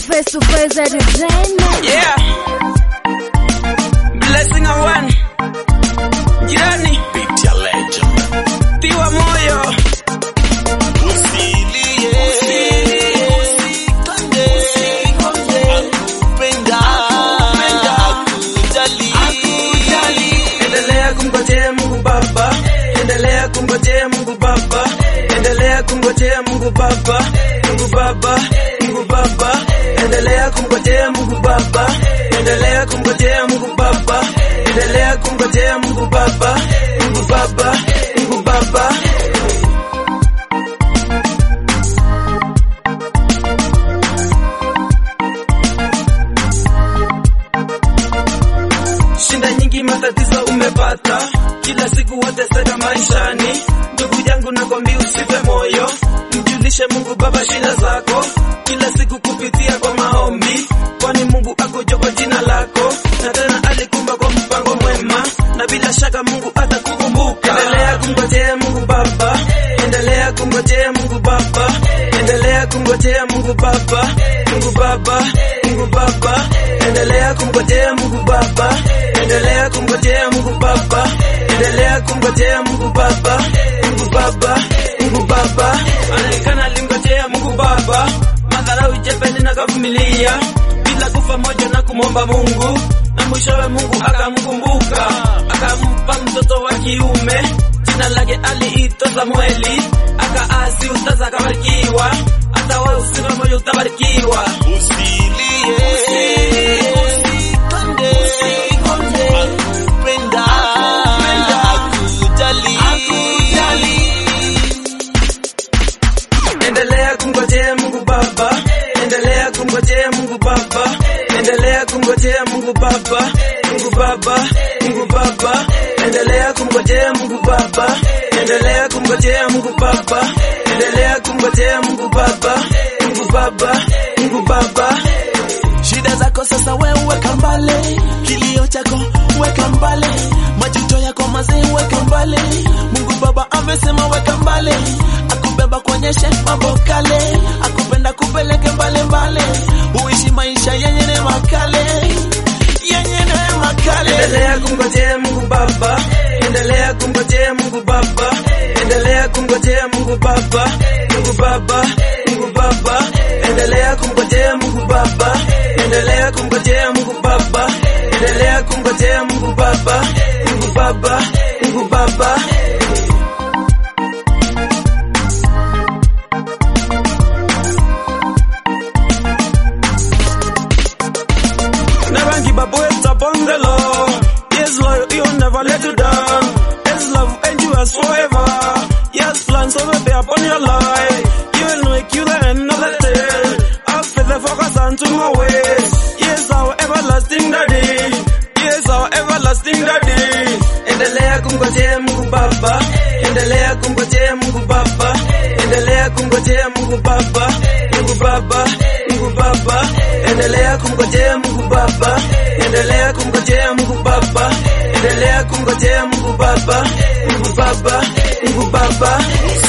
face to face entertainment. Yeah. Blessing of one. Jirani. Beat ya legend. Tiwa moyo. Usilie. Usikonde. Akupenda. Akujali. Endelea kumgojea Mungu Baba. Endelea kumgojea Mungu Baba. Endelea kumgojea Mungu Baba. Mungu Baba. Mungu Baba. Endelea kumgojea Mungu Baba. Endelea kumgojea Mungu Baba. Endelea kumgojea Mungu Baba. Mungu Baba. Mungu Baba. Shinda nyingi matatizo umepata, kila siku wateseka maishani. Ndugu yangu nakwambia usife moyo, mjulishe Mungu Baba shida zako, kila siku kupitia kwa maombi, kwani Mungu akuja kwa jina lako, na tena alikumba kwa mpango mwema, na bila shaka Mungu atakukumbuka. Endelea kumgojea Mungu Baba, endelea kumgojea Mungu Baba, endelea kumgojea Mungu Baba, Mungu Baba, Mungu Baba, endelea kumgojea Mungu Baba, endelea kumgojea Mungu Baba, endelea kumgojea Mungu Baba, Mungu Baba, Mungu Baba. Anaonekana alimgojea Mungu Baba, madharau jepeni na kavumilia bila kufa moja na kumwomba Mungu, na mwishowe Mungu akamkumbuka, akampa mtoto wa kiume, jina lake aliitwa Samueli, akaasi ustaza akabarikiwa, hata wewe usife moyo utabarikiwa. Usilie. Usikonde. Akupenda. Akujali. Endelea kumgojea Mungu Baba, endelea kumgojea Mungu Baba, endelea kumgojea Mungu Baba, Mungu Baba, Mungu Baba, endelea kumgojea Mungu Baba, endelea kumgojea Mungu Baba, endelea kumgojea Mungu Baba, Mungu Baba, Mungu Baba. Shida zako sasa wewe weka mbali, kilio chako weka mbali, majuto yako mazee weka mbali. Mungu Baba amesema weka mbali, akubeba kuonyeshe mambo kale, akupenda kupeleke mbali mbali, uishi maisha yenye neema kale, yenye neema kale. Endelea kumgojea Mungu Baba, endelea kumgojea Mungu Baba, endelea kumgojea Mungu Baba, Mungu Baba, Mungu Baba, endelea kumgojea Mungu Baba, endelea kumgojea Mungu Baba, endelea kumgojea Mungu Baba, Mungu Baba, Mungu Baba. Never give up, wait upon the Lord. Yes, Lord, He'll never let you down. His love endures forever. Yes, plans will be upon your life. He will make you the end of the day. Have faith and focus unto my ways. Yes, our everlasting daddy. Yes, our everlasting daddy. Endelea kumgojea Mungu Baba. Endelea kumgojea Mungu Baba. Endelea kumgojea Mungu Baba. Mungu Baba. Mungu Baba. Endelea kumgojea Mungu Baba. Endelea kumgojea Mungu Baba. Endelea kumgojea Mungu Baba. Mungu Baba. Mungu Baba.